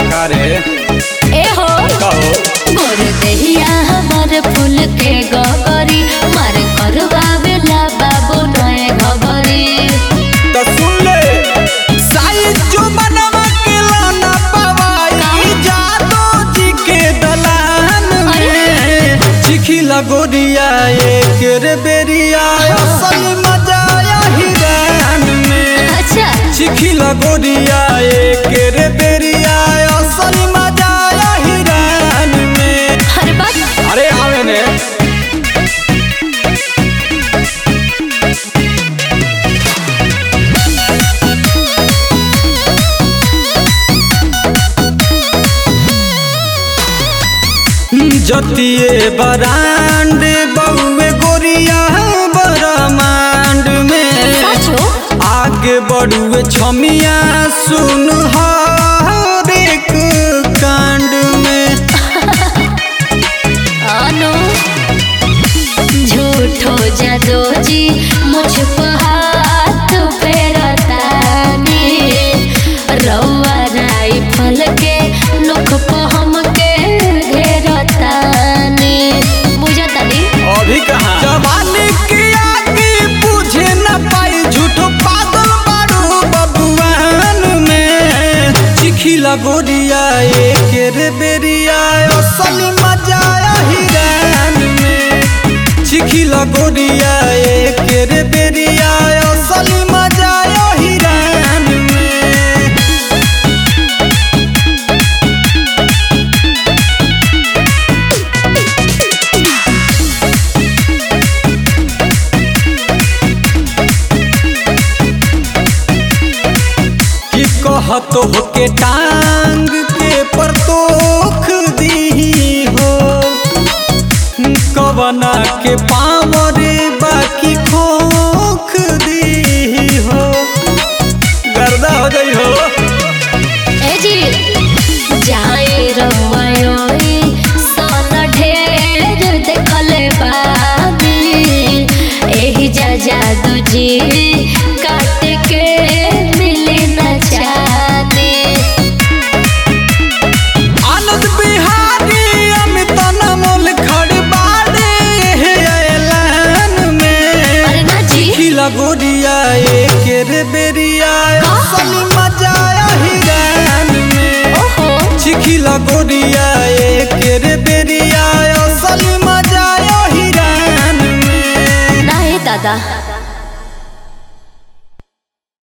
का रे ए हो कहो मोर देहिया हमर फूल के गगरी मार करवा बेला बाबू नए घगरी तो सुन ले साईं जो बनवा के लाना पवाई जादो जी के दलान में चिखी लगोरिया एक रे बेरिया असल मजा यही रान में अच्छा चिखी लगोरिया एक रे बेरिया असल मजा यही रान में हर बात अरे आवे ने जतिए बरांड बउए गोरिया बरमांड में साचो आगे बढ़ुए छमिया सुन हर एक कांड में अनु झूठो जादो जी मुझ पर हाथ फेरतानी रउआ राइफल के नोख पर हमके घेरतानी बुझतानी अभी कहाँ जवानी की आगे बुझे न पाई झूठो पागल बारू बबुआन में चिखी लगोरिया एक रे बेरिया असल मजा हिरान में चिखी लगोरिया एक रे बेरिया असल मजा हिरान में कि कहतो के टांग के परतोख दी हो कवना के पावरे बाकी खोख दी हो गर्दा हो गई हो ए जी जाए रउआयोई सन ढेर देखले बानी एही जा जादू जी काट के मिली न चानी आनंद बिहारी अमित नमोल खड़बाड़े हे ऐलान में अरे ना जी खिला गोरिया एक रे बेरिया असल मजा हिरान में ओहो चिखिला गोरिया ए